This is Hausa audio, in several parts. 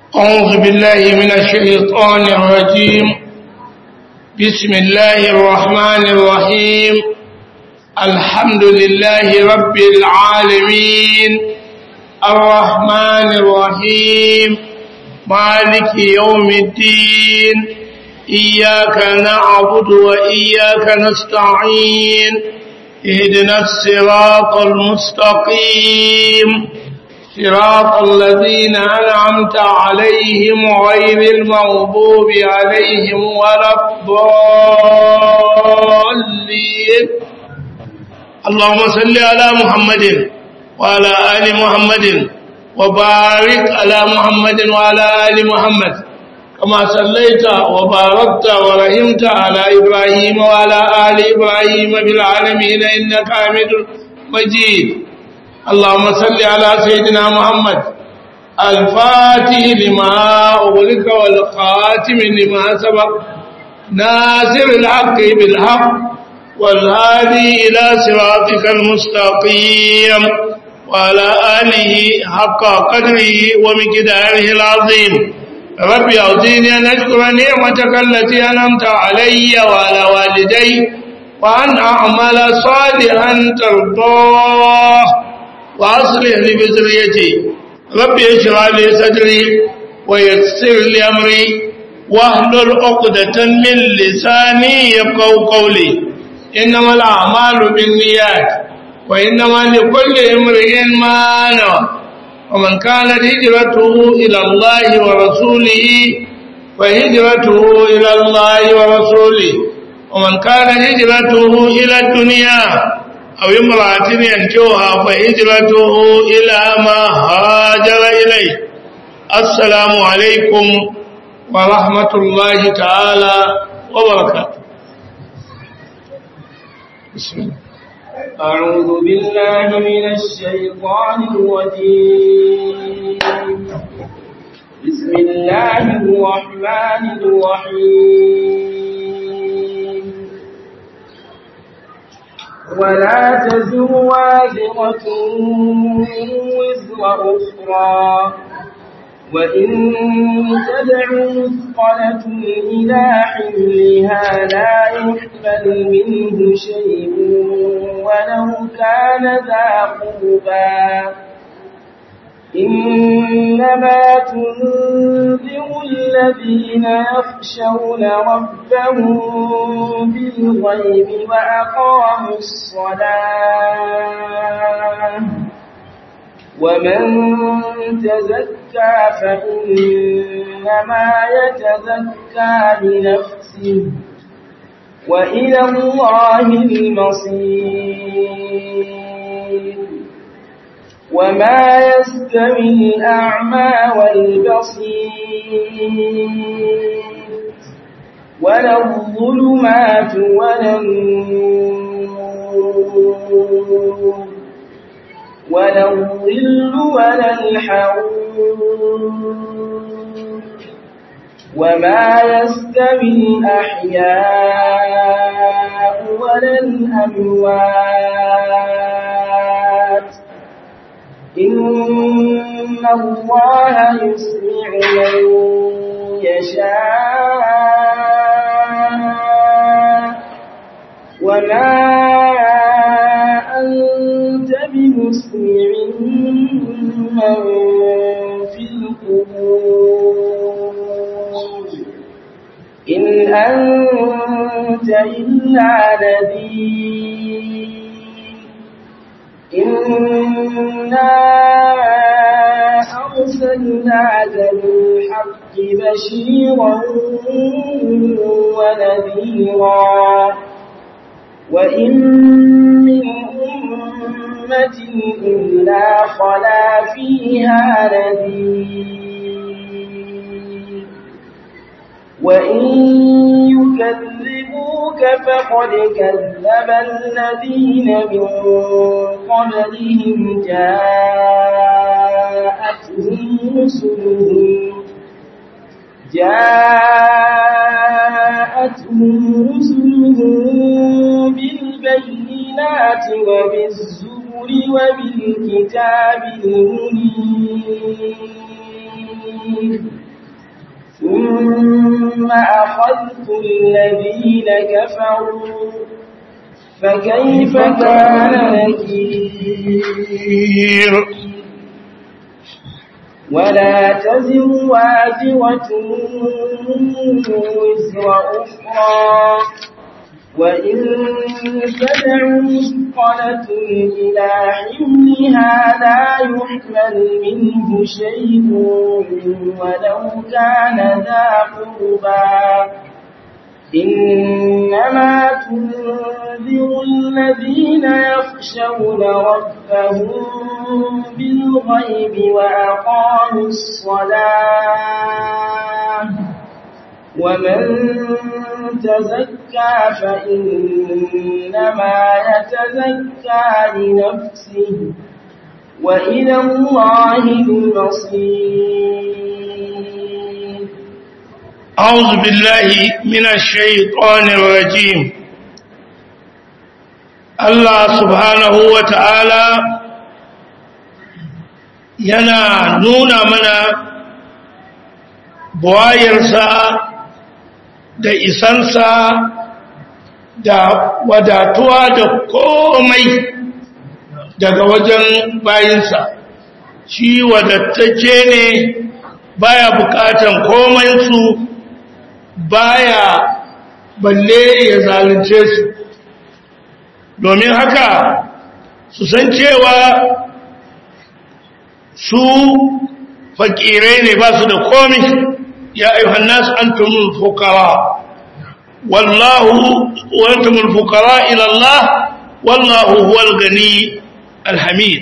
أعوذ بالله من الشيطان الرجيم بسم الله الرحمن الرحيم الحمد لله رب العالمين الرحمن الرحيم مالك يوم الدين إياك نعبد وإياك نستعين اهدنا الصراط المستقيم صراط الذين أنعمت عليهم غير المغضوب عليهم ولا الضالين اللهم صل على محمد وعلى آل محمد وبارك على محمد وعلى آل محمد كما صليت وباركت ورحمت على إبراهيم وعلى آل إبراهيم بالعالمين إنك حميد مجيد اللهم صل على سيدنا محمد الفاتح لما أغلق والخاتم لما سبق ناصر الحق بالحق والهادي إلى صراطك المستقيم وعلى آله حق قدره ومقداره العظيم ربي أعطيني أن أشكر نعمتك التي أنعمت علي وعلى والدي وأن أعمل صالحا ترضاه وأصلح لي بذريتي ربي اشرح لي صدري ويسر لي أمري واحلل عقدة من لساني يفقهوا قولي إنما الأعمال بالنيات وإنما لكل امرئ ما نوى ومن كانت هجرته إلى الله ورسوله فهجرته إلى الله ورسوله ومن كان هجرته إلى الدنيا أو امرأة ينجوها فهجرته إلى ما هاجر إليه السلام عليكم ورحمة الله تعالى وبركاته بسم الله أعوذ بالله من الشيطان الرجيم بسم الله الرحمن الرحيم ولا تزر وازرة وزر أخرى وإن تدع مثقلة إلى حملها لا يحمل منه شيء ولو كان ذا قربى إنما تنذر الذين يخشون ربهم بالغيب وأقاموا الصلاة ومن تزكى فإنما يتزكى لنفسه وإلى الله المصير وما يستوي الأعمى والبصير ولا الظلمات ولا النور ولا الظل ولا الحرور وما يستوي الأحياء ولا الأموات إن الله يسمع من يشاء وما أنت بمسمع من في القبور إن أنت إلا نذير إنا أرسلناك بالحق بشيرا ونذيرا وإن من أمة إلا خلا فيها نذير وإن يكذبوك فقد كذب الذين من قبلهم جاءتهم رسلهم جاءتهم رسلهم بالبينات وبالزبر وبالكتاب المنير ثم أخذت الذين كفروا فكيف كان نكير ولا تزر وازرة وزر أخرى وإن تدع مثقلة إلى حملها لا يحمل منه شيء ولو كان ذا قربى إنما تنذر الذين يخشون ربهم بالغيب وأقاموا الصلاة ومن تزكى فإنما يتزكى لنفسه وإلى الله المصير أعوذ بالله من الشيطان الرجيم الله سبحانه وتعالى yana nuna mana buwayarsa da isansa da wadatuwa da komai daga wajen bayinsa shi wadattacce ne baya bukatan komansu baya balle ya zalunce su domin haka su san cewa su fakirai ne ba su da komi ya ayyuhan nasu antumul fuqara wallahu wa antumul fuqara ila Allah wallahu huwal gani alhamid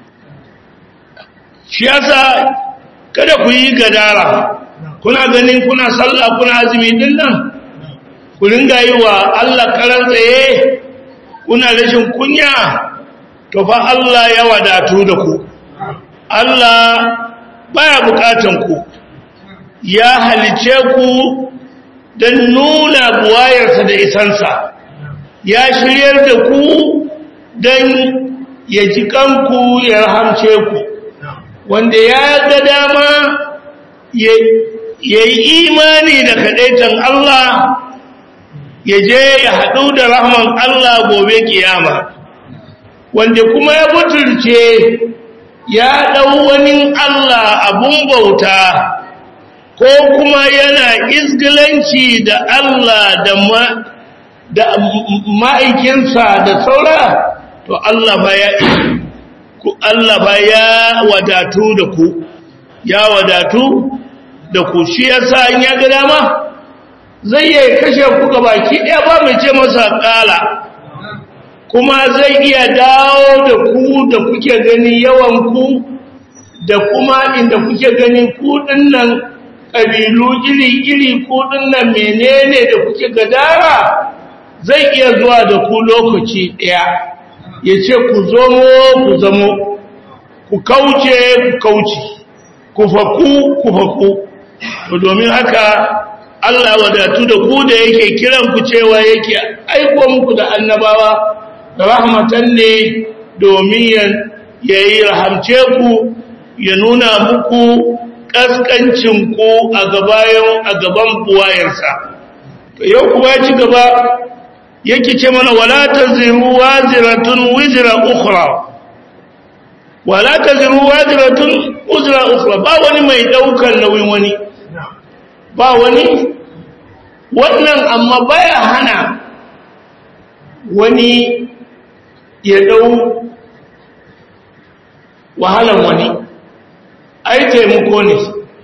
shi yasa kada ku yi gadara kuna ganin kuna sallah kuna azumi din nan ku ringa yi wa Allah karan tsaye kuna rashin kunya to fa Allah ya wadatu da ku Allah baya bukatan ku ya halice ku don nuna buwayarsa da isansa ya shiryar da ku don ya ji kanku ya rahamce ku wanda ya ga dama ya yi imani da kaɗaitan Allah ya je ya haɗu da rahman Allah gobe kiyama wanda kuma ya butulce ya ɗau wani Allah abun bauta ko kuma yana izgilanci da Allah da ma'aikinsa da saura to Allah ba ya Allah ba ya wadatu da ku ya wadatu da ku shi yasa in ya ga dama zai iya kashe ku ga baki ɗaya ba mai ce masa ƙala kuma zai iya dawo da ku da kuke gani yawan ku da kuma inda kuke gani ku dinnan ƙabilu iri-iri ku dinnan menene da kuke gadara zai iya zuwa da ku lokaci ɗaya ya ce ku zomo ku zamo ku kauce ku kauce ku faku ku faku to domin haka Allah wadatu da ku da yake kiran ku cewa yake aiko muku da annabawa rahmatan ne domin ya yi rahamce ku ya nuna muku kaskancin ku a gabayan a gaban buwayarsa to yau kuma ci gaba yake ce mana wala taziru waziratun wizra ukhra wala taziru waziratun uzra ukhra ba wani mai daukar nauyin wani ba wani wannan amma baya hana wani ya dau wahalan wani ai taimako ne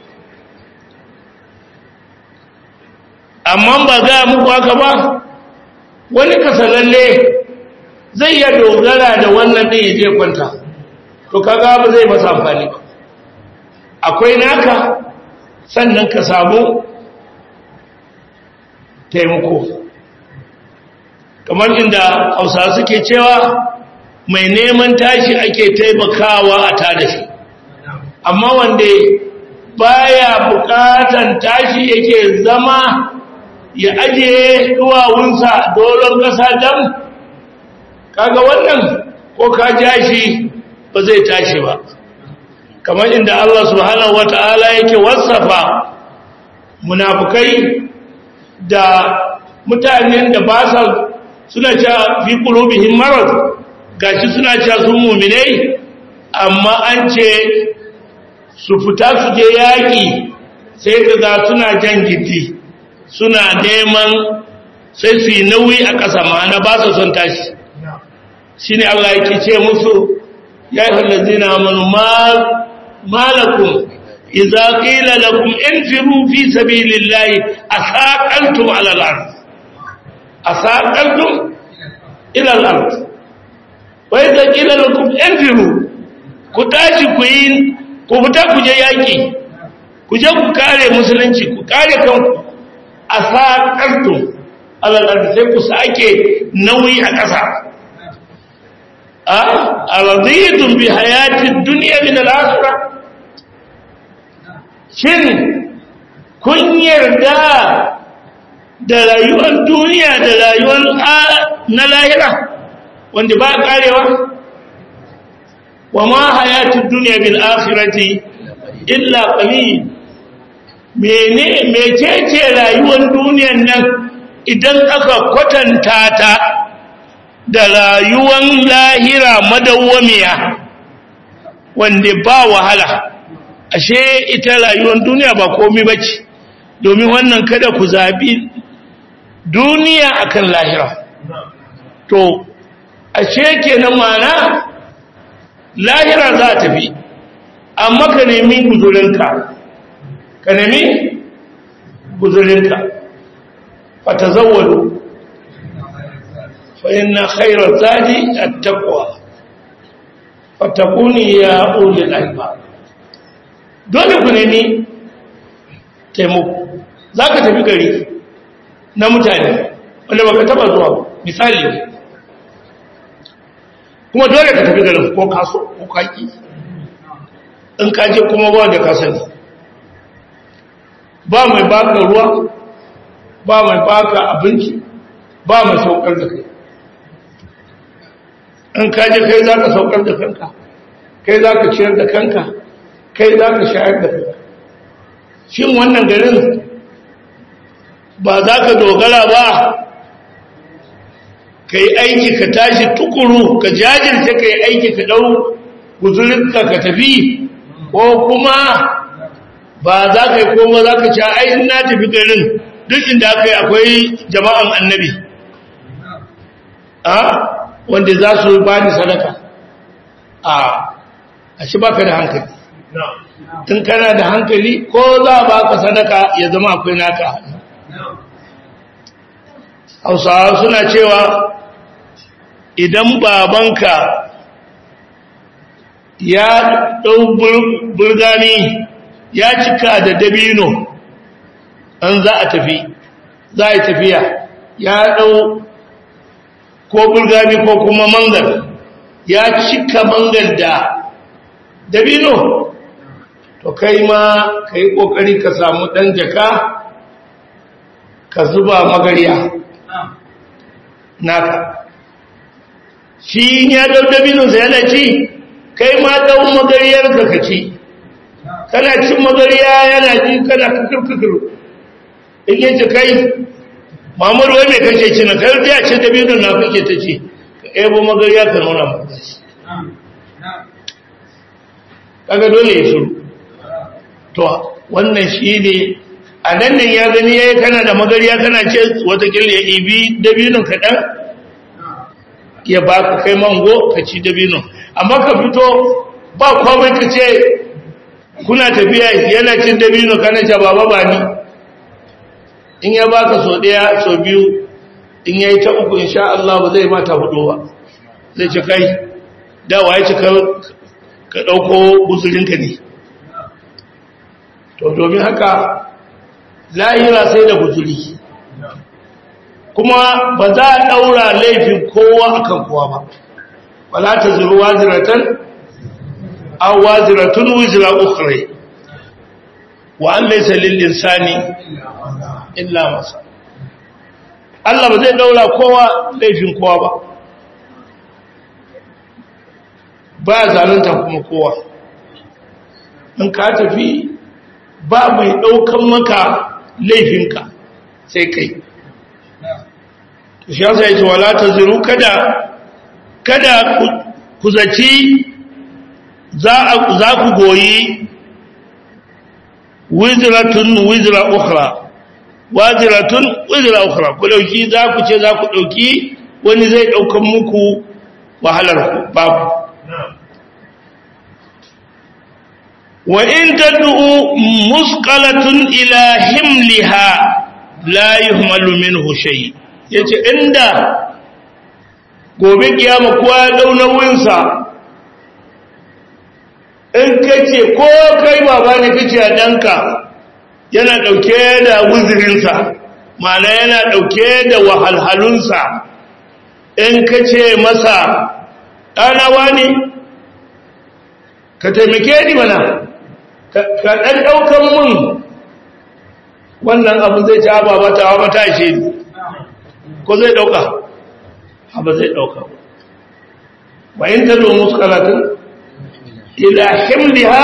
amma ba ga muku haka ba wani kasalalle zai iya dogara da wannan ɗin ya je kwanta to kaga ba zai masa amfani ba akwai naka sannan ka samu taimako kamar inda hausa suke cewa mai neman tashi ake taimakawa a tada shi amma wanda baya bukatan tashi yake zama ya ajiye duwawunsa dolon ƙasa dam kaga wannan ko ka jashi ba zai tashi ba kamar inda Allah subhanahu wata'ala yake wasafa munafukai da mutanen da ba sa suna cewa fi qulubihim marad gashi suna cewa sun mu'minai amma an ce su fita su je yaƙi sai kaga suna jan gidi suna neman sai su yi nauyi a ƙasa ma'ana ba su son tashi shi ne Allah yake ce musu ya yi hallazina amanu malakum iza qila lakum infiru fi sabilillahi asaqaltum ala al-ard asaqaltum ila al-ard wa iza qila lakum infiru ku tashi ku yi ku fita ku je yaki ku je ku kare musulunci ku kare kanku asaqaltum ala al-ard sai ku sake nauyi a ƙasa a araditun bi hayatid dunya min al-akhirah shin kun yarda da rayuwar duniya da rayuwar na lahira wanda ba karewa wa ma hayatid dunya bil akhirati illa qalil mene mecece rayuwar duniyar nan idan aka kwatanta ta da rayuwar lahira madawwamiya wanda ba wahala ashe ita rayuwar duniya ba komai bace domin wannan kada ku zabi duniya akan lahira to ashe kenan mana lahira za ta tafi amma ka nemi guzurinka ka nemi guzurinka fatazawwalu fa inna khayra zadi at-taqwa fatakuni ya ulil albab dole ku nemi taimako za ka tafi gari na mutane wanda baka taba zuwa misali kuma dole ka tafi garin ko kaso ko kaki in kaje kuma ba da kasani ba mai baka ruwa ba mai baka abinci ba mai saukar da kai in kaje kai za ka saukar da kanka kai za ka ciyar da kanka kai za ka shayar da kanka shin wannan garin ba za ka dogara ba ka yi aiki ka tashi tukuru ka jajirce ka yi aiki ka ɗau guzurinka ka tafi ko kuma ba za ka yi koma za ka sha ai na tafi garin duk inda aka yi akwai jama'an annabi a wanda za su ba ni sadaka a a shi baka da hankali in kana da hankali ko za ba ka sadaka ya zama akwai naka hausawa suna cewa idan babanka ya ɗau burgani ya cika da dabino an za a tafi za a yi tafiya ya ɗau ko burgani ko kuma mangal ya cika mangal da dabino to kai ma ka yi ƙoƙari ka samu ɗan jaka ka zuba magariya naka shi ya ɗau dabinonsa yana ci kai ma ɗau magariyar ka ka ci kana cin magariya yana ji kana kukur-kukur in yi ci kai mamuru wai mai kake ci na kai ya ce dabinon na kake ta ci ka ebo magariya ka nuna magashi kaga dole ya shuru to wannan shi ne a nan nan ya gani yayi kana da magariya kana ce watakila ya ibi dabinin kaɗan ya ba ka kai mango ka ci dabinin amma ka fito ba komai ka ce kuna tafiya yana cin dabino kana ce baba ba ni in ya baka so ɗaya so biyu in ya yi ta uku insha Allah ba zai mata hudu ba zai ce kai dawa ya ci ka ɗauko guzurinka ne to domin haka lahira sai da guzuri kuma ba za a ɗaura laifin kowa akan kowa ba wala ta zuru waziratan aw waziratun wizra ukhra wa an laysa lil insani illa masa Allah ba zai ɗaura kowa laifin kowa ba ba zalunta kuma kowa in ka tafi ba mai ɗaukan maka laifinka sai kai shi yasa yace wala taziru kada kada ku zaci za za ku goyi wizratun wizra ukhra waziratun wizra ukhra ku dauki za ku ce za ku dauki wani zai daukan muku wahalar ku babu wa in tad'u musqalatun ila himliha la yuhmalu minhu shay yace inda gobe kiyama kowa ya dau nauyinsa in kace ko kai baba ne kace a danka yana dauke da wuzirinsa ma'ana yana dauke da wahalhalunsa in kace masa ɗanawa ne ka taimake ni mana ka ɗan ɗaukan mun wannan abu zai ta ba mata wa mata shi ko zai ɗauka abu zai ɗauka bayan ta zo musu kalatun ila himliha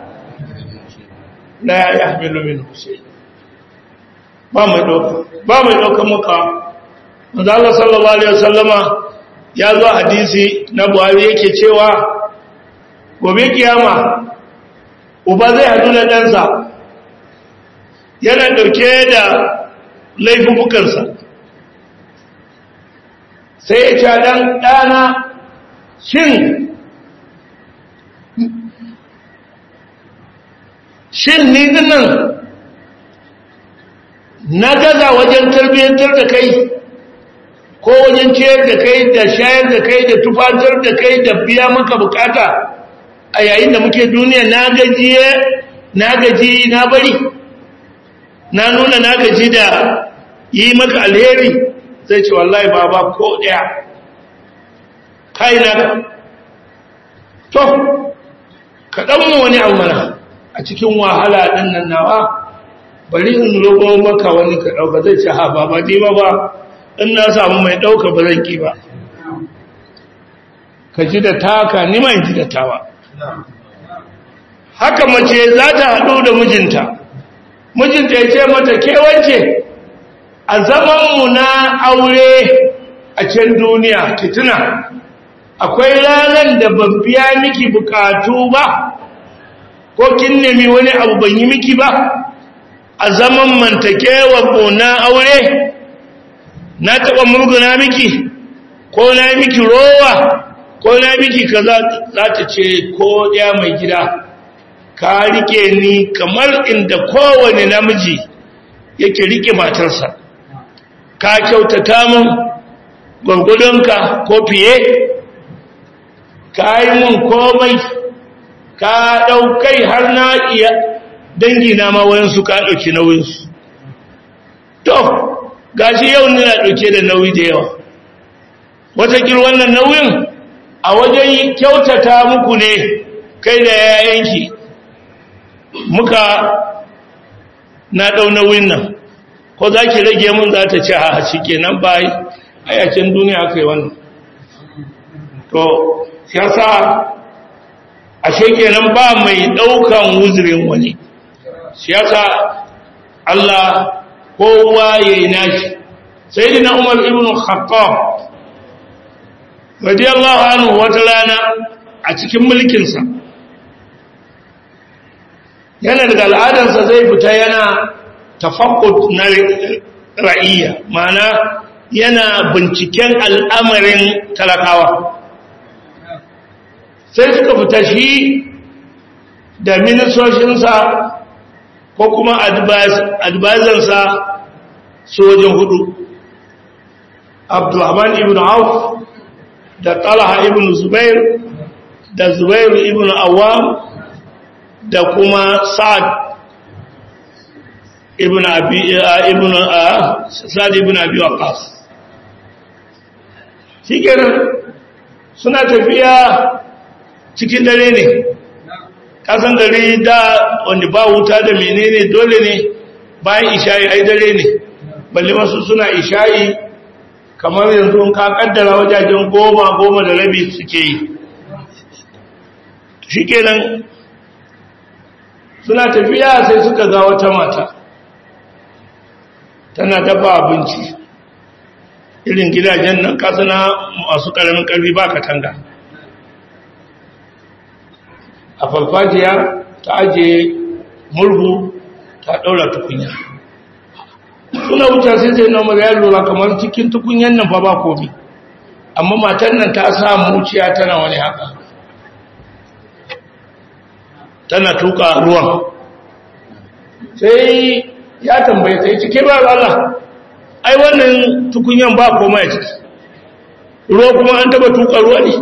la ya hamilu min hussein ba mai ɗauka ba mai ɗauka muka manzo Allah sallallahu alaihi wasallama ya zo hadisi na Buhari yake cewa gobe kiyama uba zai hadu da ɗansa yana ɗauke da laifukansa sai ya ce ɗan ɗana shin shin ni dinnan na gaza wajen tarbiyyantar da kai ko wajen ciyar da kai da shayar da kai da tufatar da kai da biya maka bukata a yayin da muke duniya na gajiye na gaji na bari na nuna na gaji da yi maka alheri zai ce wallahi baba ko daya kai na to kaɗan mu wani abu mana a cikin wahala ɗin nan nawa bari in roƙo maka wani ka ɗauka zai ce ha baba ni ba ba in na samu mai ɗauka ba zan ki ba ka ji da taka ni ma in ji da tawa haka mace za ta haɗu da mijinta mijinta ya ce mata kewance a zamanmu na aure a can duniya ki tuna akwai ranar da ban biya miki bukatu ba ko kin nemi wani abu ban yi miki ba a zaman mantakewa na aure na taɓa murguna miki ko na miki rowa ko na miki kaza za ta ce ko ya mai gida ka rike ni kamar inda kowane namiji yake rike matarsa ka kyautata mun gwargwadonka ko fiye ka yi mun komai ka ɗaukai har na iya dangi na ma wayansu ka ɗauki nauyinsu to gashi yau nuna ɗauke da nauyi da yawa watakil wannan nauyin a wajen kyautata muku ne kai da yayanki muka na ɗau nauyin nan ko za ki rage mun za ta ce a shi kenan bayi a yakin duniya kai wannan to siyasa ashe kenan ba mai ɗaukan wuzirin wani siyasa Allah kowa ya yi nashi sai dina umar ibn khattab radiyallahu anhu wata rana a cikin mulkinsa yana daga al'adarsa zai fita yana tafakkud na ra'iyya mana yana binciken al'amarin talakawa sai suka fita shi da ministoshinsa ko kuma advisansa sojin hudu abdulrahman ibn auf da talha ibn zubair da zubair ibn awam da kuma sa'ad ibn abi ibn sa'ad ibn abi waqas shikenan suna tafiya cikin dare ne kasan dare da wanda ba wuta da menene dole ne bayan isha'i ai dare ne balle masu suna isha'i kamar yanzu ka kaddara wajajen goma goma da rabi suke yi shikenan suna tafiya sai suka ga wata mata tana dafa abinci irin gidajen nan kasana masu ƙaramin ƙarfi ba katanga a farfajiya ta ajiye murhu ta ɗaura tukunya suna wuce sai zai na ya lura kamar cikin tukunyan nan fa ba komi amma matan nan ta sa muciya tana wani haka tana tuka ruwan sai ya tambaye ta yi cike ba Allah ai wannan tukunyan ba koma ya ciki ruwa kuma an taba tuka ruwa ne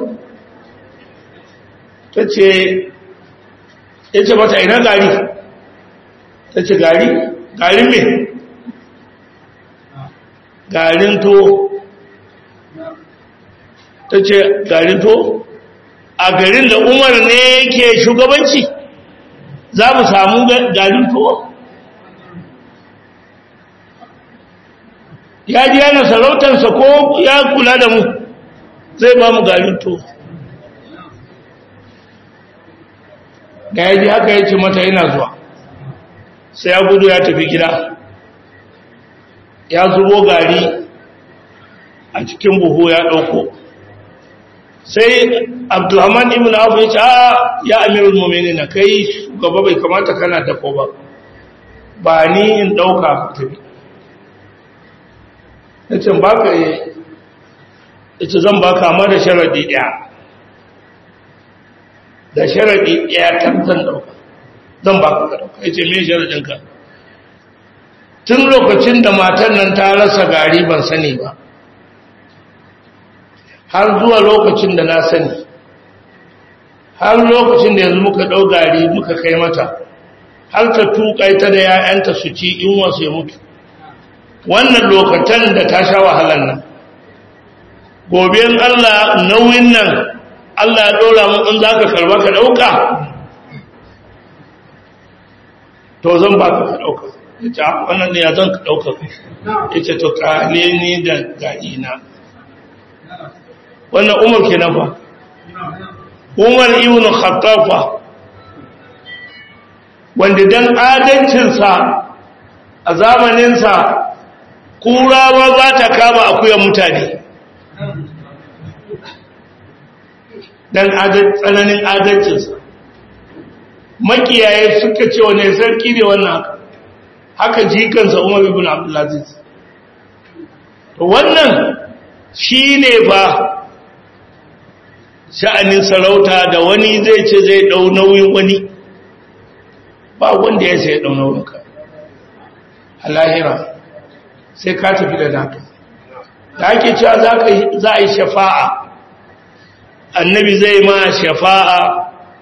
ta ce ya ce mata ina gari ta ce gari garin me garin to ta ce garin to a garin da umar ne ke shugabanci za mu samu garin to ya ji yana sarautarsa ko ya kula da mu zai ba mu garin to da ya ji haka ya ce mata yana zuwa sai ya gudu ya tafi gida ya zubo gari a cikin buhu ya ɗauko sai abdulhaman ibn abu ya ce a ya amirul momini na kai gaba bai kamata kana dafo ba ba ni in ɗauka tafi ya ce ba ka yi ya ce zan ba kama da sharaɗi ɗaya da sharaɗi ɗaya kan zan ɗauka zan ba ka ɗauka ya ce mai sharaɗinka tun lokacin da matan nan ta rasa gari ban sani ba har zuwa lokacin da na sani har lokacin da yanzu muka ɗau gari muka kai mata har ta tuƙa ta da ‘ya'yanta su ci in wasu ya mutu wannan lokacin da ta sha wahalar nan gobe Allah nauyin nan Allah ya ɗora mu in za ka karba ka ɗauka to zan ba ka ɗauka ya ce wannan ne ya zan ka ɗauka ya ce to ƙale ni da ga'ina wannan umar ke nan fa umar ibn khattafa wanda dan adalcinsa a zamaninsa kura ma za ta kama akuyan mutane dan tsananin adalcinsa makiyaye suka ce wane sarki ne wannan haka haka jikansa umar ibn abdulaziz wannan shi ne ba sha'anin sarauta da wani zai ce zai ɗau nauyin wani ba wanda ya sai ɗau nauyin ka a lahira sai ka tafi da naka da ake cewa za a yi shafa'a annabi zai ma shafa'a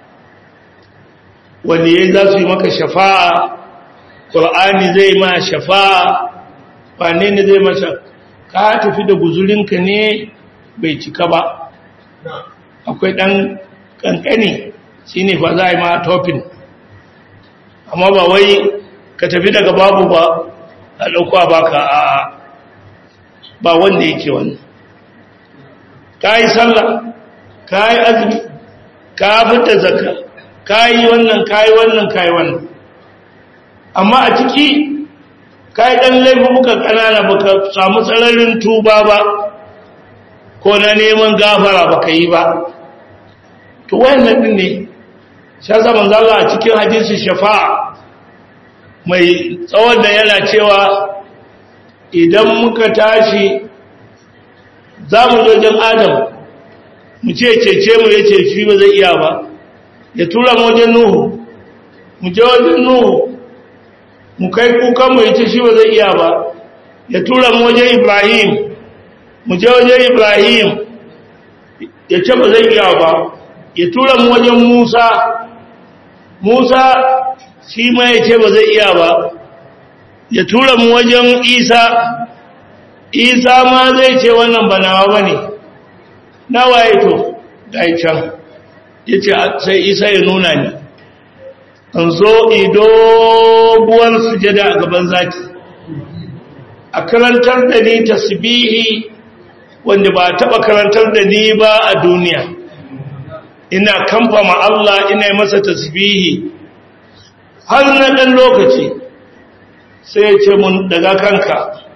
wanda ya za su yi maka shafa'a ƙul'ani zai ma shafa'a wane ne zai masa ka tafi da guzurinka ne bai cika ba akwai ɗan ƙanƙani shi ne fa za a yi ma tofin amma ba wai ka tafi daga babu ba a ɗauka ba ka a ba wanda yake wani ka yi sallah ka yi azumi ka fita zaka ka yi wannan ka yi wannan ka yi wannan amma a ciki ka yi ɗan laifuka ƙanana ba ka samu tsararin tuba ba ko na neman gafara ba ka yi ba to wayannan din ne sha zaman zalla a cikin hadisi shafa'a mai tsawon da yana cewa idan muka tashi za mu wajen adam mu ce cece mu ya ce shi ba zai iya ba ya tura mu wajen nuhu mu je wajen nuhu mu kai kukan mu ya ce shi ba zai iya ba ya tura mu wajen ibrahim mu je wajen ibrahim ya ce ba zai iya ba ya tura mu wajen Musa Musa shi ma ya ce ba zai iya ba ya tura mu wajen Isa Isa ma zai ce wannan ba nawa bane nawa ya to gai can yace sai Isa ya nuna ni an zo idoguwar sujada a gaban zaki a karantar da ni tasbihi wanda ba taba karantar da ni ba a duniya ina kamfama Allah ina masa tasbihi har na dan lokaci sai ya ce mun daga kanka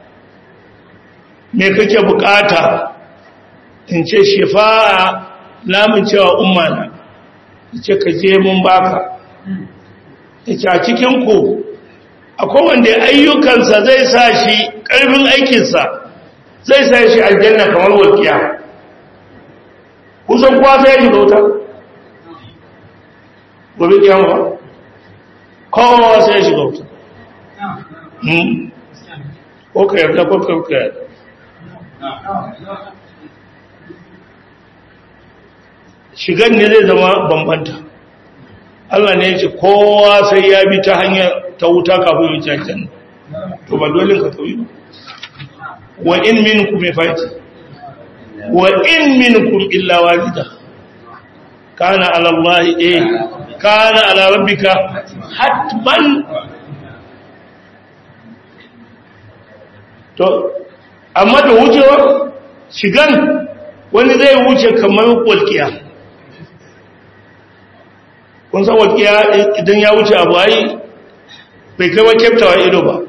me kake bukata in ce shifa'a lamun cewa umma na ce ka je mun baka yace a cikin ku akwai wanda ayyukansa zai sa shi ƙarfin aikinsa zai sa shi aljanna kamar walƙiya kusan kuwa sai ya shiga wuta gobe kiyama ba kowa sai ya shiga wuta ko ka yarda ko ka yarda shigan ne zai zama bambanta Allah ne ya ce kowa sai ya bi ta hanyar ta wuta kafin ya cancan to ba dole ka tauyi ba wa in minkum ya fati wa in minkum illa walida kana ala Allah eh kana ala rabbika hatman to amma da wucewa shigan wani zai wuce kamar walkiya kun san walƙiya idan ya wuce abu ai bai kai wa kyaftawa ido ba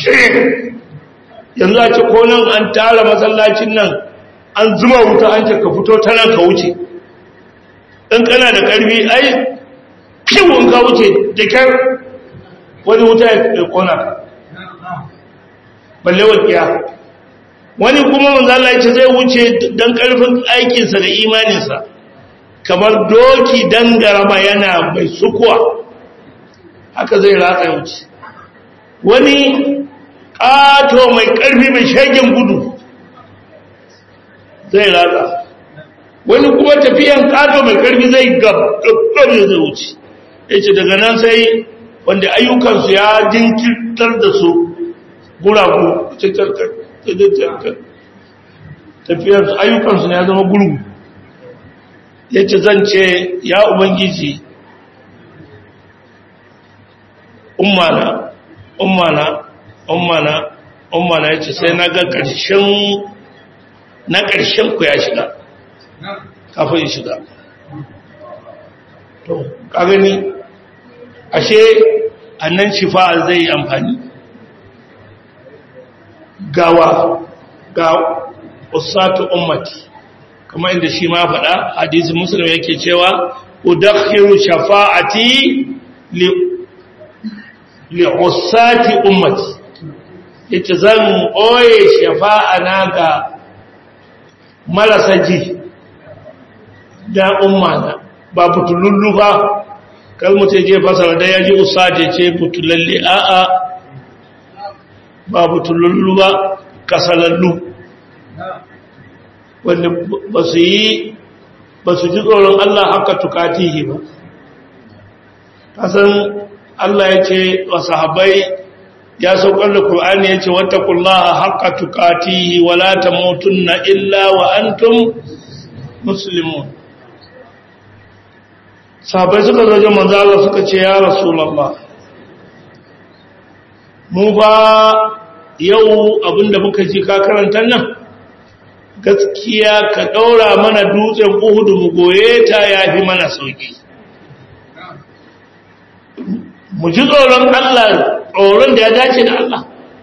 yanzu a ce ko nan an tara masallacin nan an zuma wuta an ce ka fito ta nan ka wuce in kana da ƙarfi ai kiwon ka wuce da kyar wani wuta ya kona ka balle walƙiya wani kuma manzala ya ce zai wuce don ƙarfin aikinsa da imaninsa kamar doki dangarama yana mai sukuwa haka zai ratsa wuce wani ƙato mai ƙarfi mai shagen gudu zai ratsa wani kuma tafiyan ƙato mai ƙarfi zai gabgab zai wuce ya ce daga nan sai wanda ayyukansu ya jinkirtar da su guragu tafiyarsu ayyukansu ya zama gurgu ya ce zan ce ya ubangiji ummana ummana ummana ummana ya ce sai na ga ƙarshen na ƙarshen ku ya shiga kafin ya shiga to ka gani ashe annan shifa zai yi amfani gawa ga usatu ummati kamar inda shi ma faɗa hadisi muslim yake cewa udakhiru shafa'ati li li usati ummati yace zan oye shafa'a na ga marasa ji da umma ba butulullu ba kalmata je fasara da yaji usati ce butulalle a'a ba butulullu ba kasalallu wanda ba su yi ba su ji tsoron Allah haka tukatihi ba kasan Allah ya ce wa sahabai ya saukar da Kur'ani ya ce wata kullaha haka tukatihi wala ta na illa wa antum muslimun sahabai suka zaje manzala suka ce ya rasulallah mu ba yau abinda muka ji ka karanta nan gaskiya ka ɗaura mana dutsen uhudu mu goye ta ya fi mana sauƙi mu ji tsoron Allah tsoron da ya dace da Allah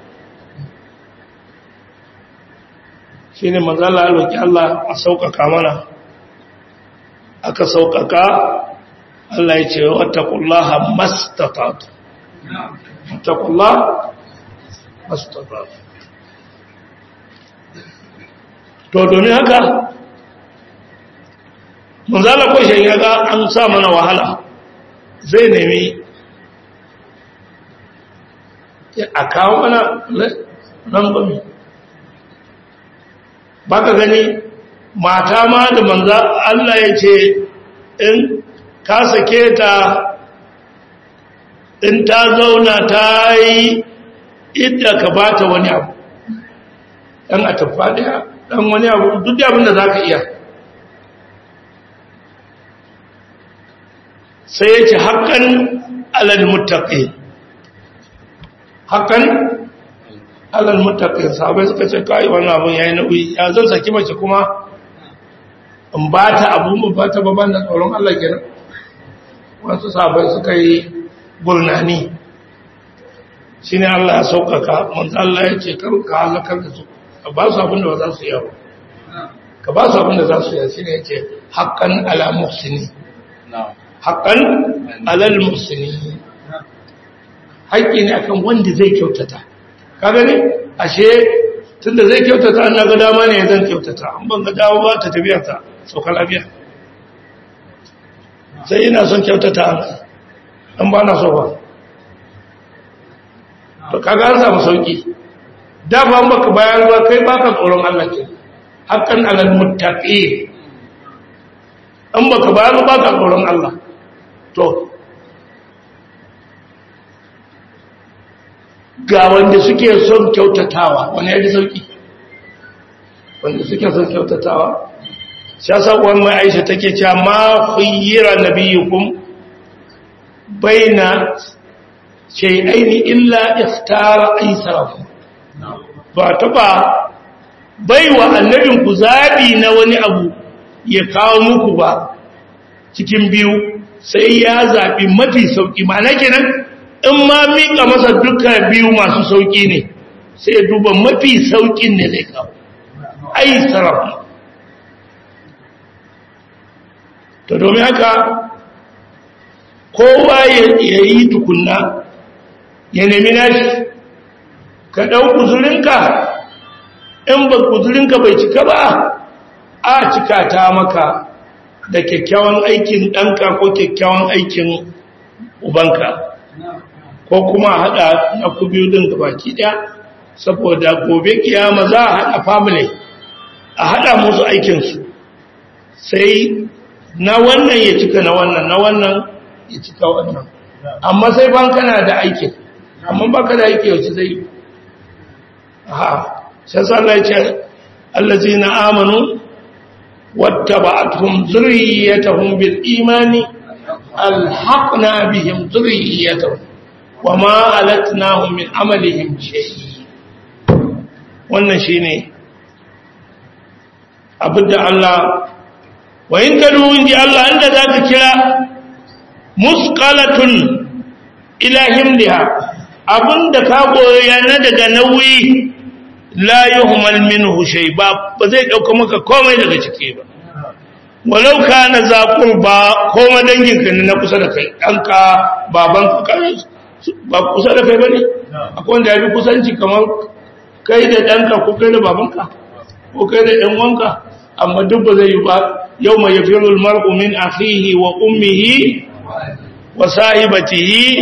shi ne manzala alwaki Allah a sauƙaƙa mana aka sauƙaƙa Allah ya ce watakullaha mastatatu watakullaha mastatatu to domin haka manzala kwashe ya ga an sa mana wahala zai nemi a kawo mana rangwami ba ka gani mata ma da manza Allah ya ce in ka sake ta in ta zauna ta yi idda ka ba ta wani abu ɗan a tafa ɗaya ɗan wani abu duk da abin da za ka iya sai ya ce haƙƙan alal mutaƙi haƙƙan alal mutaƙi sahabai suka ce kawai wani abin ya yi nauyi ya zan saki mace kuma in ba ta abu mu ba ta baban da tsoron Allah kenan wasu sahabai suka yi gurnani shi ne Allah ya sauƙaƙa manzo Allah ya ce ka halakar da su ka ba su abin da ba za su yawo ka ba su abin da za su yawo shine yace haqqan ala muhsini haqqan ala muhsini haƙƙi ne akan wanda zai kyautata ka gani ashe tunda zai kyautata an ga dama ne zan kyautata an ban ga dama ba ta tafiya ta sauka lafiya sai ina son kyautata an ba na so ba to kaga an samu sauki da ba baka bayar ba kai baka tsoron Allah ke haqqan alal muttaqi an baka bayar ba baka tsoron Allah to ga wanda suke son kyautatawa wani ya ji sauki wanda suke son kyautatawa sha sabuwar mai aisha take cewa ma khayyira nabiyukum baina shay'aini illa ikhtara aysarahu ba ta ba baiwa annabin ku zabi na wani abu ya kawo muku ba cikin biyu sai ya zabi mafi sauki ma'ana kenan in ma mika masa duka biyu masu sauki ne sai duba mafi saukin ne zai kawo aysarahu to domin haka kowa ya yi tukunna ya nemi nashi ka ɗau kuzurinka in ba kuzurinka bai cika ba a cika ta maka da kyakkyawan aikin ɗanka ko kyakkyawan aikin ubanka ko kuma haɗa na ku biyu ɗin baki ɗaya saboda gobe kiyama za a haɗa family a haɗa musu aikinsu sai na wannan ya cika na wannan na wannan ya cika wannan amma sai ban kana da aikin amma baka da aiki yaushe zai ha sai Allah ya ce allazina amanu wattaba'atuhum zurriyyatuhum bil imani alhaqna bihim zurriyyatuhum wama alatnahum min amalihim shay wannan shine abinda Allah wa in tadu inji Allah inda zaka kira musqalatun ila himliha abinda ka goya na daga nauyi la yuhmal minhu shay ba ba zai dauka maka komai daga ciki ba walau kana za qurba koma dangin ka na kusa da kai danka baban ka ba kusa da kai bane akwai wanda ya bi kusanci kamar kai da danka ko kai da babanka ko kai da ɗan wanka amma duk ba zai yi ba yau mai yafirul mar'u min akhihi wa ummihi wa sahibatihi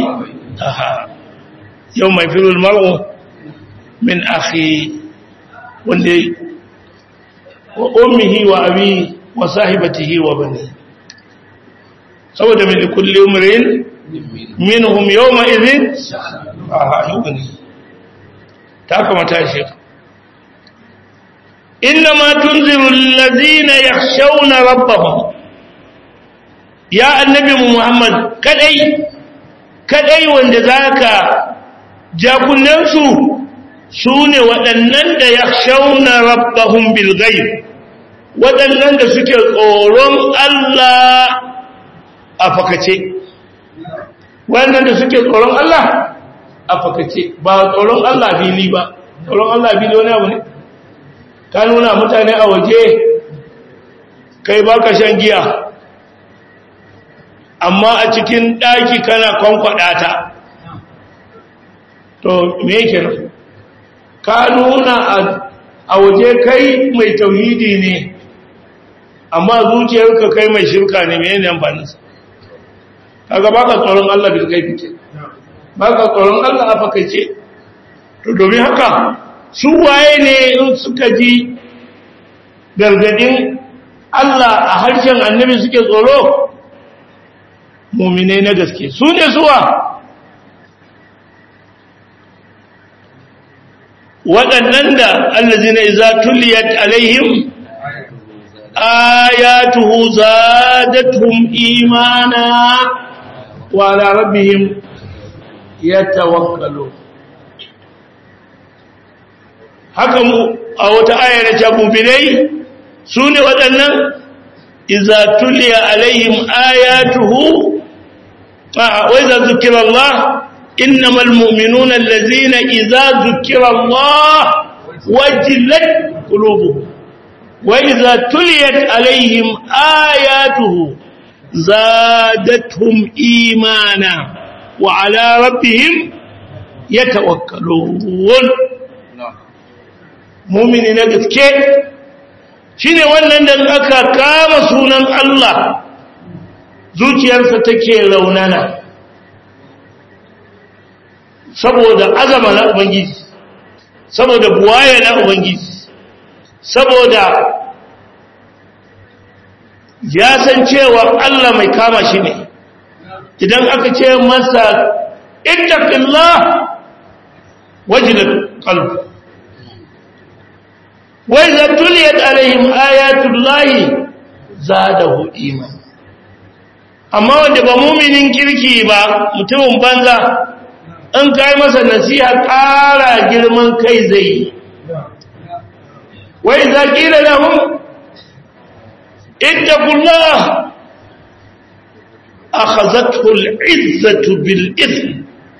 yau mai firul mar'u min akhi wanda wa ummihi wa abi wa sahibatihi wa bani saboda min kulli umrin minhum yawma idhin ah yugni ta kamata shi إنما تنذر الذين يخشون ربهم يا النبي محمد كدي كدي wanda zaka jakunansu sune waɗannan da yakhshawna rabbahum bil ghaib waɗannan da suke tsoron Allah a fakace waɗannan da suke tsoron Allah a fakace ba tsoron Allah fili ba tsoron Allah fili wani abu ne ka nuna mutane a waje kai baka shan giya amma a cikin ɗaki kana kwankwada ta to me yake nan ka nuna a waje kai mai tauhidi ne amma zuciyarka kai mai shirka ne mai yanayin amfaninsa kaga baka tsoron Allah bil gaibi ce baka tsoron Allah a fakaice to domin haka su waye ne in suka ji gargadin Allah a harshen annabi suke tsoro muminai na gaske su ne suwa waɗannan da allazi na iza tuliyat alaihim ayatuhu zadatuhum imana wa ala rabbihim yatawakkalun haka mu a wata aya na cabubilai su ne waɗannan iza tuliya alaihim ayatuhu wa iza zukira Allah innamal mu'minuna allazina iza zukira Allah wajilat qulubuhum wa idza tuliyat alaihim ayatuhu zadatuhum imana wa ala rabbihim yatawakkalun mu'mini na gaske shine wannan da aka kama sunan Allah zuciyarsa take raunana saboda azama na ubangiji saboda buwaya na ubangiji saboda ya san cewa Allah mai kama shi ne idan aka ce masa ittaqillah wajilat qalbi wa idza tuliyat alaihim ayatullahi zadahu iman amma wanda ba muminin kirki ba mutumin banza in kai masa nasiha ƙara girman kai zai yi wa idza qila lahum ittaqullah akhazathu al'izzatu bil ithm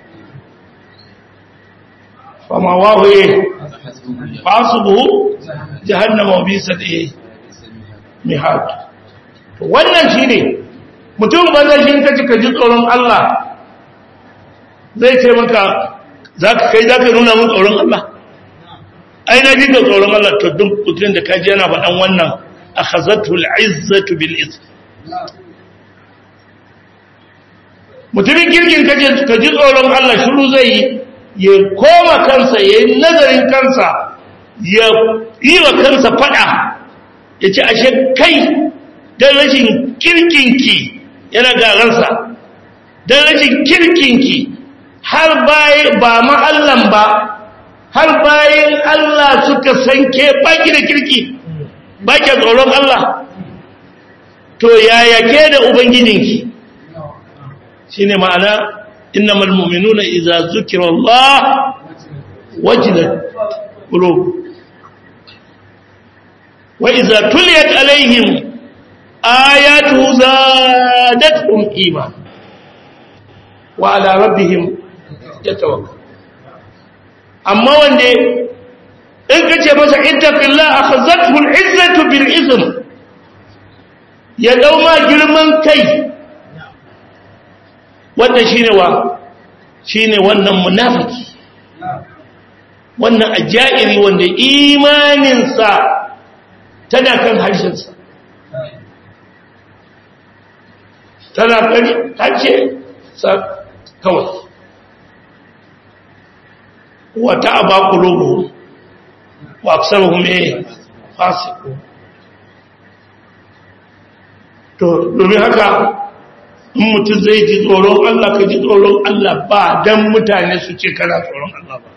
fama wahu fasubuhu jahannama wa bisat mihad wannan shine mutum banza shi kace ka ji tsoron Allah zai ce maka zaka kai zaka nuna mun tsoron Allah ai na ji tsoron Allah to duk mutum da kaji yana faɗan wannan akhazatu al'izzatu bil ithm mutumin kirkin kaje ka ji tsoron Allah shiru zai yi ya koma kansa ya yi nazarin kansa ya yi wa kansa fada ya ce ashe kai don rashin kirkinki yana garansa don rashin kirkinki har bayan ba ma'allan ba har bayan Allah suka sanke baki da kirki baki tsoron Allah to yaya ke da ubangijinki shine ma'ana innamal mu'minuna idza zukira Allah wajilat qulub wa idza tuliyat alaihim ayatu zadatuhum iman wa ala rabbihim yatawakkal amma wanda in kace masa ittaqillah akhazathu al'izzatu bil ism ya dauma girman kai wannan shine wa shine wannan munafiki wannan ajairi wanda imaninsa tana kan harshensa tana kan harshe sa kawai wata aba qulubuhum wa aksaruhum eh fasiqun to domin haka in mutum zai ji tsoron Allah ka ji tsoron Allah ba don mutane su ce kana tsoron Allah ba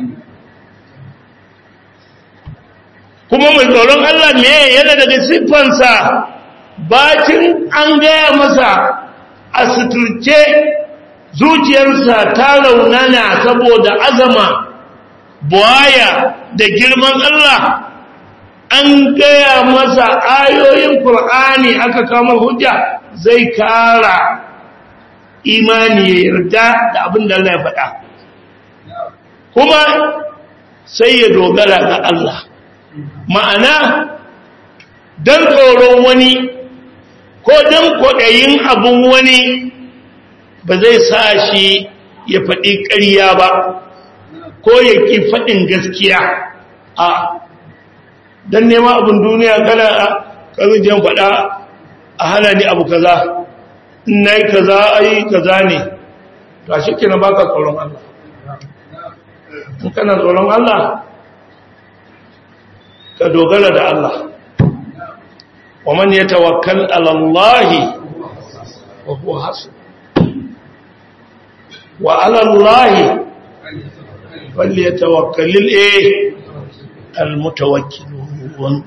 kuma mai tsoron Allah me yana daga siffansa bacin an gaya masa a suturce zuciyarsa ta raunana saboda azama buwaya da girman Allah an gaya masa ayoyin Kur'ani aka kama hujja zai kara imani ya yarda da abin da Allah ya faɗa kuma sai ya dogara ga Allah ma'ana don tsoron wani ko don kwaɗayin abin wani ba zai sa shi ya faɗi ƙarya ba ko ya ƙi faɗin gaskiya a don nema abin duniya kana ƙarfin jan faɗa a hana ni abu kaza in na yi kaza ai kaza ne to a shi na baka tsoron Allah in kana tsoron Allah ka dogara da Allah wa man yatawakkal ala Allah wa huwa hasb wa ala Allah falyatawakkalul eh almutawakkilun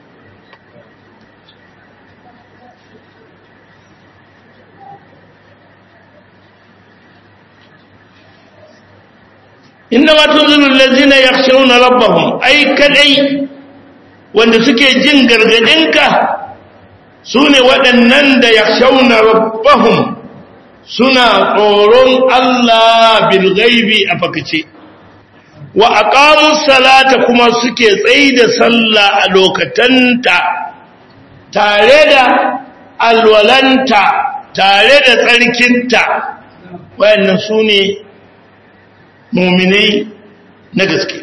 innama tunzilu allazina yakhshawna rabbahum ai kadai wanda suke jin gargadinka sune waɗannan da yakhshawna rabbahum suna tsoron Allah bil ghaibi a fakace wa aqamus salata kuma suke tsayi da sallah a lokatanta tare da alwalanta tare da tsarkinta wayannan su ne muminai na gaske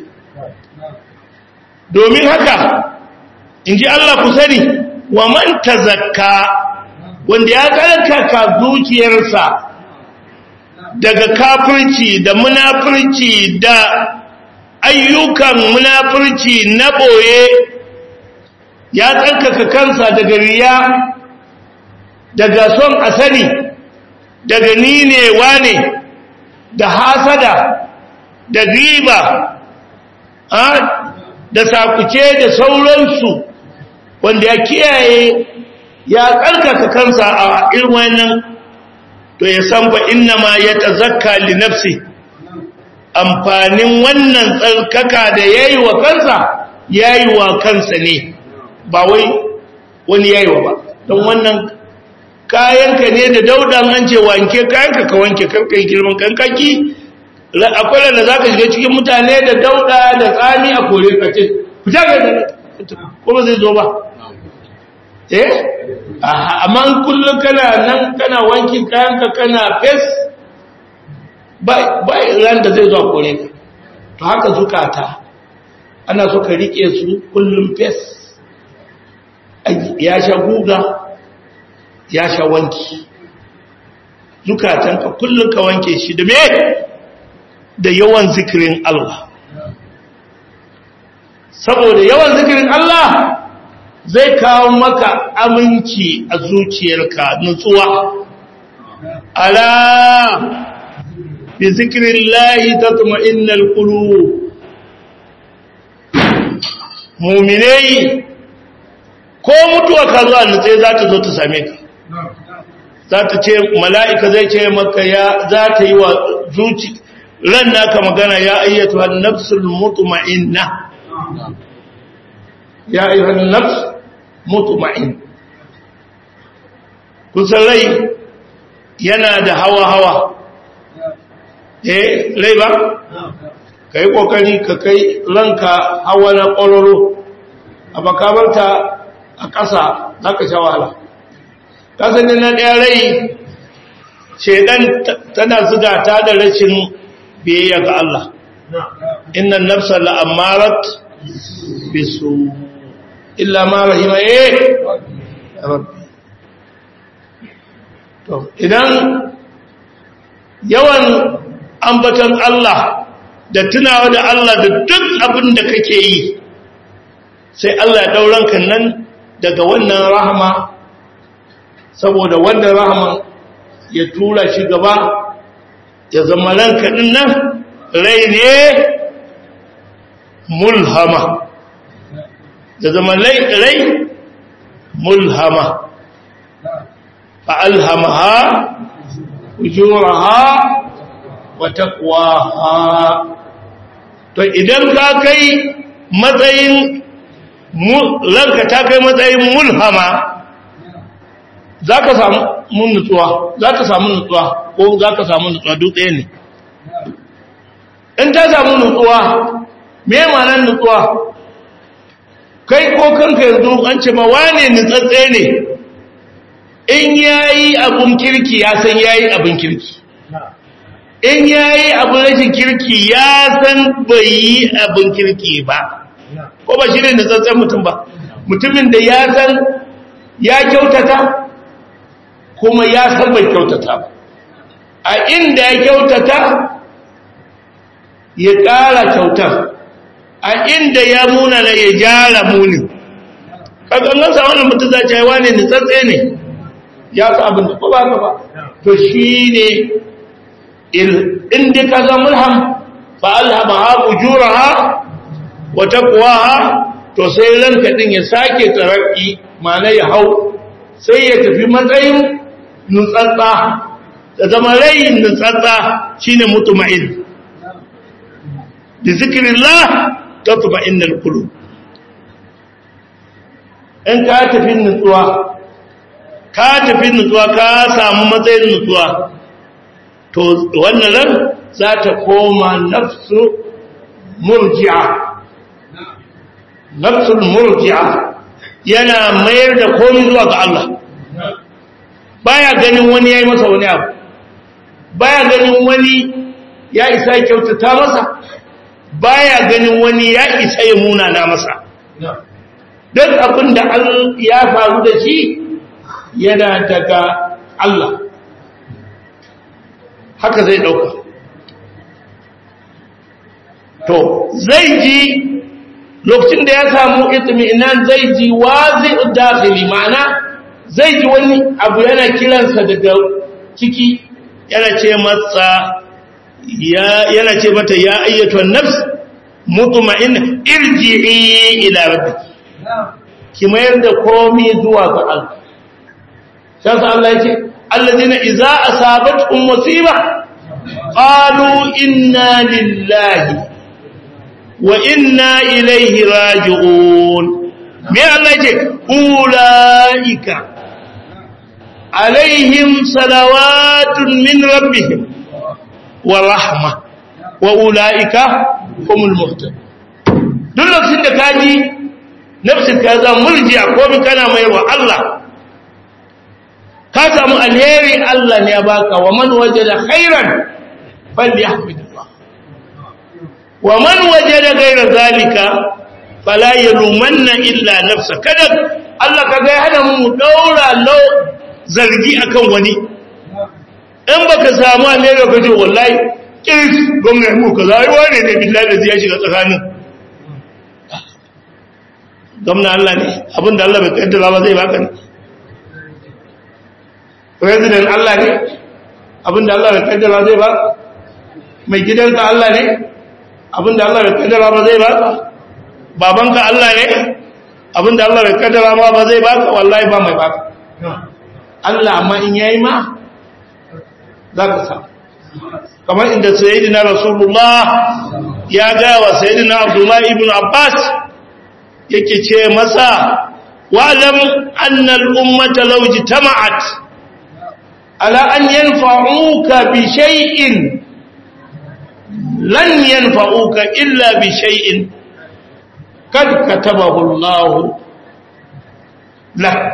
domin haka in ji Allah ku sani wa man tazakka wanda ya tsarkaka zuciyarsa daga kafirci da munafirci da ayyukan munafirci na ɓoye ya tsarkaka kansa daga riya daga son asali daga ni ne wane da hasada da riba da sakuce da sauransu wanda ya kiyaye ya tsarkaka kansa a irin wannan to ya san fa innama ya tazakka li nafsi amfanin wannan tsarkaka da yayi wa kansa yayi wa kansa ne ba wai wani yayi wa ba don wannan kayanka ne da daudan an ce wanke kayanka ka wanke karkai girman kankaki akwai da za ka shiga cikin mutane da dauda da tsami a kore ka ce fita ga ko ba zai zo ba eh amma kullum kana nan kana wankin kayanka kana fes ba ran da zai zo a kore ka to haka zukata ana so ka rike su kullum fes ya sha guga ya sha wanki zukatanka kullum ka wanke shi da me da yawan zikirin Allah saboda yawan zikirin Allah zai kawo maka aminci a zuciyarka nutsuwa ala bi zikrillahi tatma'innal qulub mu'minai ko mutuwa ka zuwa nutse za ta zo ta same ka za ta ce mala'ika zai ce maka ya za ta yi wa zuci ran naka magana ya ayyatu an-nafsul mutma'inna ya ayyuhan nafs mutma'in kusan rai yana da hawa-hawa eh rai ba ka yi ƙoƙari ka kai ranka hawa na ƙwararro a bakabarta a ƙasa za ka sha wahala kasanin na ɗaya rai shaidan tana zuga ta da rashin biyayya ga Allah innan nafsa la'amarat bisu illa ma rahima eh rabbi to idan yawan ambatan Allah da tunawa da Allah da duk abin da kake yi sai Allah ya dauran kan nan daga wannan rahama saboda wannan rahama ya tura shi gaba ya zama ranka din nan rai ne mulhama da zama rai mulhama fa'alhamaha ujuraha wa taqwaha to idan ka kai matsayin ranka ta kai matsayin mulhama za ka samu nutsuwa za ka samu nutsuwa ko za ka samu nutsuwa dutse ne in ta samu nutsuwa me manan nutsuwa kai ko kanka yanzu an ce ma wane nutsatse ne in yayi abun kirki ya san yayi abun kirki in yayi abun rashin kirki ya san bai yi abun kirki ba ko ba shi ne nutsatsen mutum ba mutumin da ya san ya kyautata kuma ya san bai kyautata ba a inda ya kyautata ya ƙara kyautar a inda ya muna na ya jara muni kakangan sa wannan mutum za ta yi wane nitsatse ne ya fi abin da ko ba ka ba to shi ne inda ka zama mulham fa alhama ha ujura ha wa taqwaha to sai ranka din ya sake taraki mana ya hau sai ya tafi matsayin nutsatsa da zama rai nutsatsa shine mutuma'in bi zikrillah tatma'innul qulub in ka tafi nutsuwa ka tafi nutsuwa ka samu matsayin nutsuwa to wannan ran za ta koma nafsu murji'a nafsul murji'a yana mayar da komai zuwa ga Allah baya ganin wani yayi masa wani abu baya ganin wani ya isa ya kyautata masa baya ganin wani ya isa ya munana masa duk abin da ya faru da shi yana daga Allah haka zai dauka to zai ji lokacin da ya samu itmi'inan zai ji wazi dakhili ma'ana zai ji wani abu yana kiransa daga ciki yana ce masa ya yana ce mata ya ayyatu an-nafs mutma'inna irji'i ila rabbiki ki mayar da komai zuwa ga Allah sai Allah ya ce alladhina idza asabatuhum musiba qalu inna lillahi wa inna ilaihi raji'un me Allah ce ulaika alaihim salawatun min rabbihim wa rahma wa ulaika humul muhtadun duk lokacin da kaji nafsin ka za murji'a ko bi kana mai wa Allah ka samu alheri Allah ne ya baka wa man wajada khairan falyahmidillah wa man wajada ghayra zalika fala yalumanna illa nafsa kada Allah kaga ya hana mu daura lau zargi akan wani in baka samu alheri ka ce wallahi kirs gwamnati mu kaza ai wane ne billahi da ya shiga tsakanin gwamna Allah ne abinda Allah bai kaddara ba zai baka ne president Allah ne abinda Allah bai kaddara zai baka mai gidanka Allah ne abinda Allah bai kaddara ba zai baka babanka Allah ne abinda Allah bai kaddara ma ba zai baka wallahi ba mai baka Allah amma in yayi ma zaka samu kamar inda sayyidina rasulullah ya ga wa sayyidina abdullah ibn abbas yake ce masa wa'lam anna al-ummata law jitama'at ala an yanfa'uka bi shay'in lan yanfa'uka illa bi shay'in kad katabahu Allah lak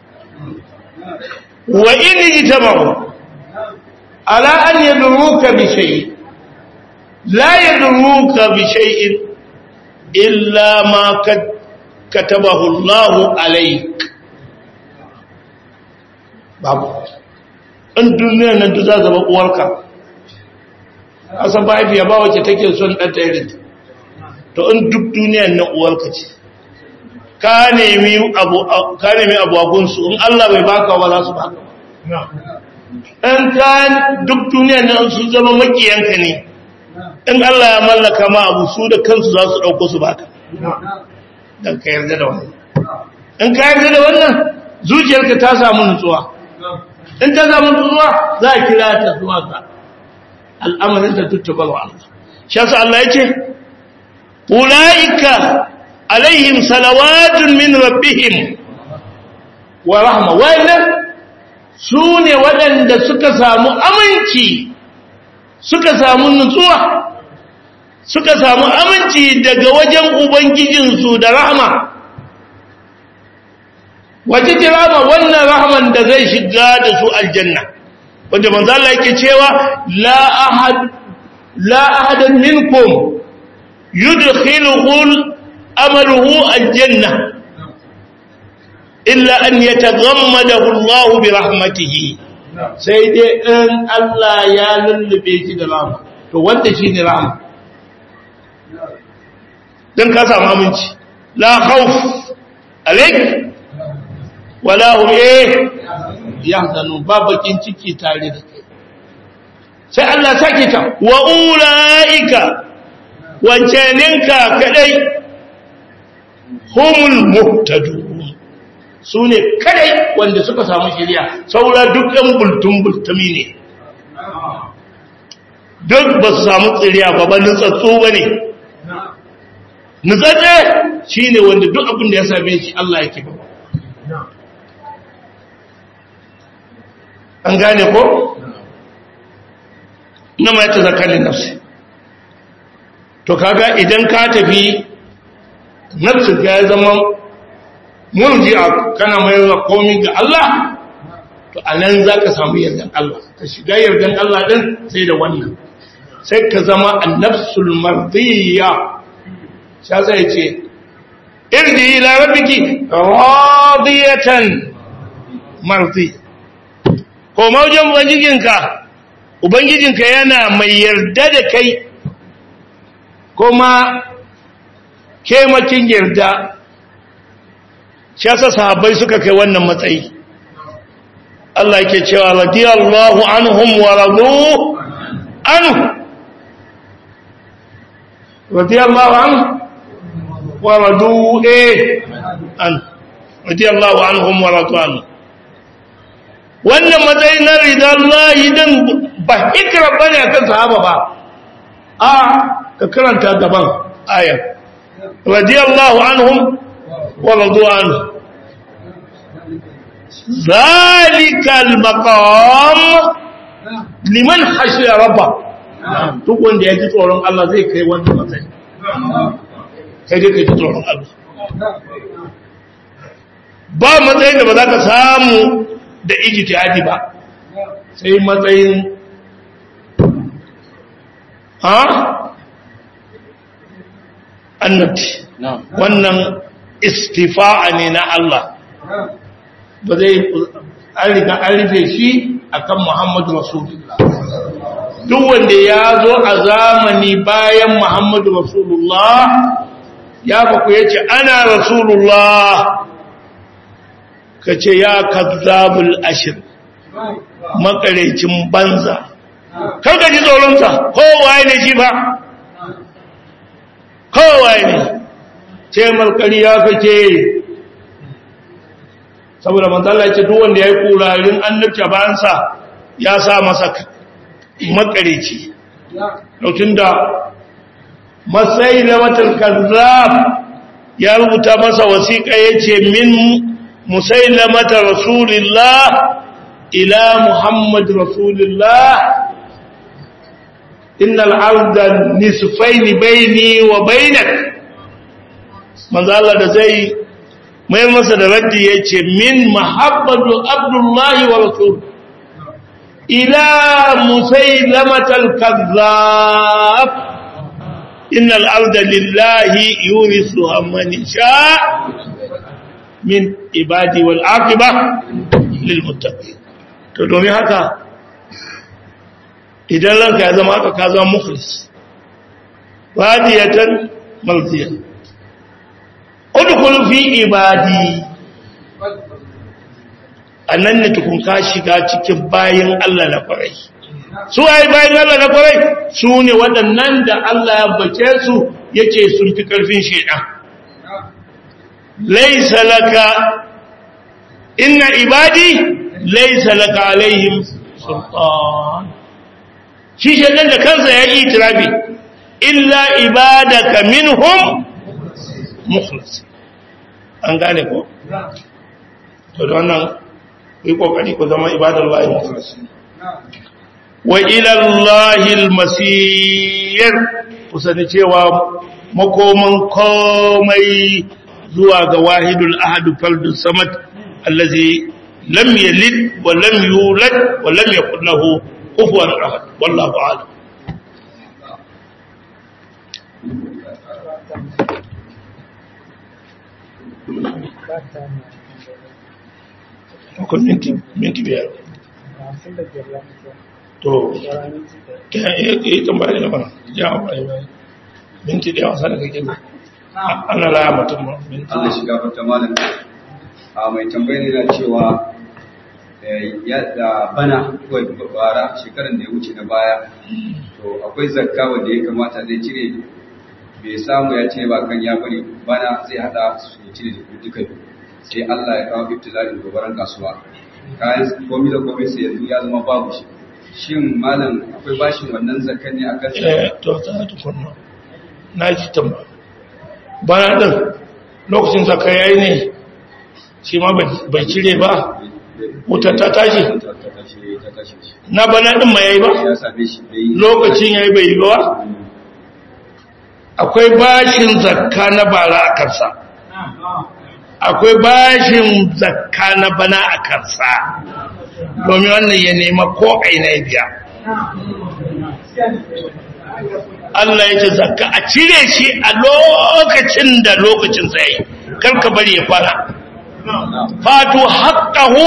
wa in jitama'u على أن يدروك بشيء لا يدروك بشيء إلا ما كتبه الله عليك babu in duniyar nan za zama uwarka asan ba haifiya ba wacce take son ɗanta irin to in duk duniyar nan uwarka ce ka nemi abu agunsu in Allah bai baka ba za su baka in ka duk duniya nan su zama makiyanka ne in Allah ya mallaka ma abu su da kansu za su ɗauko su baka don ka yarda da wannan in ka yarda da wannan zuciyarka ta samu nutsuwa in ta samu nutsuwa za a kira ta zuwa ga al'amarin da tuttubar wa Allah shi yasa Allah ya ce ulaika alaihim salawatun min rabbihim wa rahma wa su ne waɗanda suka samu aminci suka samu nutsuwa suka samu aminci daga wajen ubangijinsu da rahama wace ce rahama wannan rahaman da zai shiga da su aljanna wanda manzala yake cewa la ahad la ahadan minkum yudkhiluhu amaluhu aljanna illa an yataghammadahu Allah bi rahmatihi sai dai in Allah ya lullube shi da rahama to wanda shine rahama dan ka samu aminci la khawf alayk wala hum eh yahzanun ba bakin ciki tare da kai sai Allah sake ta wa ulaika wancaninka kadai humul muhtadun su ne kadai wanda suka samu shirya saura duk ɗan bultun-bultumi ne duk ba su samu tsiriya ba ba nutsatsu ba ne nutsatse shi ne wanda duk abin da ya same shi Allah yake ba an gane ko? na ma ta zakalin nafsi to kaga idan ka tafi nafsin ka ya zama murji'a kana mai komi ga Allah to anan zaka samu yardan Allah ka shiga yardan Allah din sai da wannan sai ka zama annafsul mardiyya sha zai ce irji ila rabbiki radiyatan mardi ko maujin ubangijinka ubangijinka yana mai yarda da kai kuma kemakin yarda shi yasa sahabbai suka kai wannan matsayi Allah yake cewa radiyallahu anhum wa radu anhu radiyallahu anhu wa radu eh an radiyallahu anhum wa radu anhu wannan matsayi na ridallahi din ba hikra bane akan sahaba ba a ka karanta gaban ayar radiyallahu anhum wa radu anhu ذلك المقام liman hashiya rabba duk wanda ya ji tsoron Allah zai kai wannan matsayi kai dai kai ji tsoron Allah ba matsayin da ba za ka samu da ijtihadi ba sai matsayin ha annabti wannan istifa'a ne na Allah ba zai an riga an rufe shi akan Muhammadu Rasulullah duk wanda ya zo a zamani bayan Muhammadu Rasulullah ya faku ya ce ana Rasulullah ka ce ya kazzabul ashir makarecin banza kan ka ji tsoronsa kowaye ne shi ba kowaye ne ce markari ya kake saboda manzala ce duk wanda ya yi kurarin annabci bayansa ya sa masa makareci lokacin da matsayi na watan kazzab ya rubuta masa wasiƙa ya ce min musailamata rasulillah ila muhammad rasulillah innal arda nisfaini baini wa bainak manzala da zai mai masa da raddi ya ce min mahabbatu abdullahi wa rasul ila musailamatal kazzab innal arda lillahi yurisuha man sha min ibadi wal aqiba lil muttaqin to domin haka idan ranka ya zama haka ka zama mukhlis wadiyatan malziya udkhul fi ibadi annan ne tukun ka shiga cikin bayin Allah na kwarai su ai bayin Allah na kwarai su ne waɗannan da Allah ya bace su yace sun fi karfin shedan laysa laka inna ibadi laysa laka alaihim sultan shi shedan da kansa ya yi itirafi illa ibadaka minhum mukhlas an gane ko to da wannan yi kokari ku zama ibadallahi mukhlas wa ila allahi almasir ku sani cewa makoman komai zuwa ga wahidul ahad fardus samad allazi lam yalid wa lam yulad wa lam yakul lahu kufuwan ahad wallahu a'lam akwai minti minti biyar to ta yi tambaya da mana ya bayan bayan minti da yawa sanar kake ana laya mutum ma minti Allah shiga fata malam a mai tambayi ne na cewa ya da bana kawai bara shekaran da ya wuce na baya to akwai zakka wanda ya kamata zai cire bai samu ya cire ba kan ya bari bana zai hada su cire da duka sai Allah ya kawo ibtila'in gobaran kasuwa kayan komai da komai sai yanzu ya zama babu shi shin malam akwai bashin wannan zakkan ne akan eh to ta tukunna na ji tambaya bana din lokacin zakka yayi ne shi ma bai cire ba wutar ta tashi ta tashi ta tashi shi na bana din ma yayi ba ya same shi bai lokacin yayi bai yi ba akwai bashin zakka na bara a kansa akwai bashin zakka na bana a kansa domin wannan ya nema ko aina ya biya Allah ya ce zakka a cire shi a lokacin da lokacin sai karka bari ya fara fatu haqqahu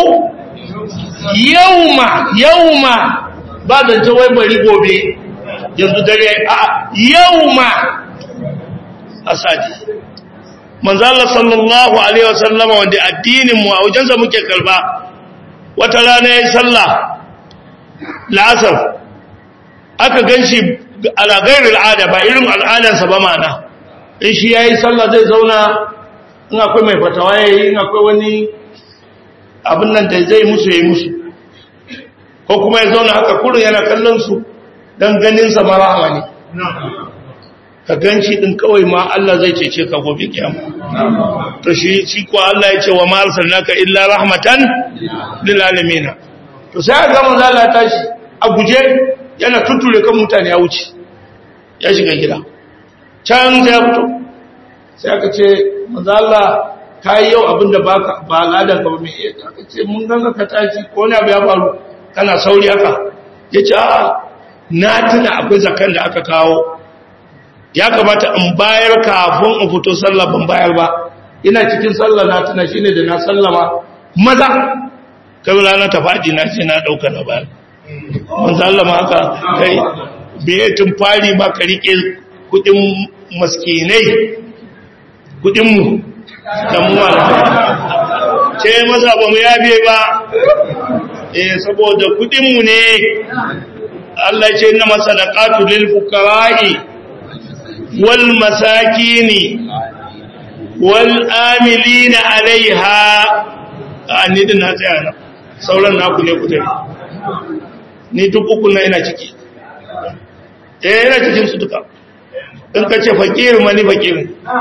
yauma yauma ba da ta wai bari gobe yanzu dare a yauma asadi manzo Allah sallallahu alaihi wasallama wanda addinin mu a wajensa muke karba wata rana yayin sallah la'asar aka ganshi ala ghairil al'ada ba irin al'adarsa ba mana in shi yayi sallah zai zauna in akwai mai fatawa yayi in akwai wani abin nan da zai musu yayi musu ko kuma ya zauna haka kurin yana kallon su dan ganin sa marahama ne ka ganci din kawai ma Allah zai cece ka gobe kiyama to shi shi ko Allah ya ce wa ma arsalnaka illa rahmatan lil alamin to sai ga manzo Allah tashi a guje yana tuture kan mutane ya wuce ya shiga gida can sai ya fito sai aka ce manzo Allah kai yau abinda baka ba al'adar ka ba me aka ce mun ganga ka tashi ko ne abu ya faru kana sauri haka yace a'a na tuna akwai zakan da aka kawo ya kamata in bayar kafin in fito sallah ban bayar ba ina cikin sallah na tuna shine da na sallama maza kai rana ta faɗi na ce na ɗauka na bayar mun sallama haka kai bai tun fari ba ka rike kudin maskinai kudin mu da mu ce maza ba mu yabe ba eh saboda kudin mu ne Allah ce inna masadaqatu lil fuqara'i wal masakini wal amilina alaiha ni din na tsaya na sauran naku ne ku tafi ni duk uku na ina ciki eh ina cikin su duka in ka ce fakir ma ni fakir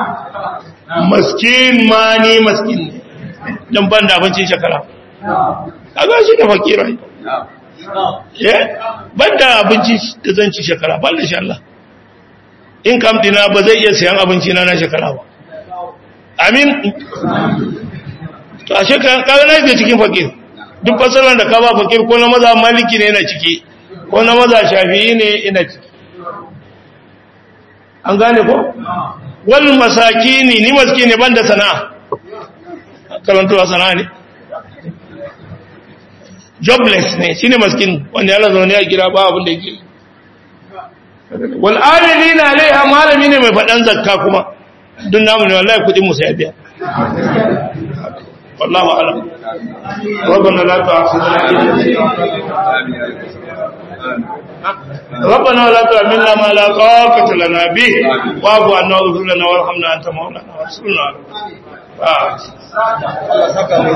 maskin ma ni maskin ne dan ban da abincin shekara kaga shi da fakira eh ban da abinci da zan ci shekara ban da shi Allah in kam dina ba zai iya sayan abinci na na shekara ba amin to a shekara kaga na ke cikin fakir duk fasalan da ka ba fakir ko na maza maliki ne yana ciki ko na maza shafi'i ne ina ciki an gane ko wal masakini ni maskini banda sana'a karantuwa sana'a ne jobless ne shine maskin wanda yana zaune a gida ba abin da yake wal amilina alaiha malami ne mai fadan zakka kuma dun namu ne wallahi kudin mu sai biya والله أعلم ربنا لا تؤاخذنا ربنا ولا تحملنا ما لا طاقة لنا به واعف عنا واغفر لنا وارحمنا أنت مولانا وانصرنا على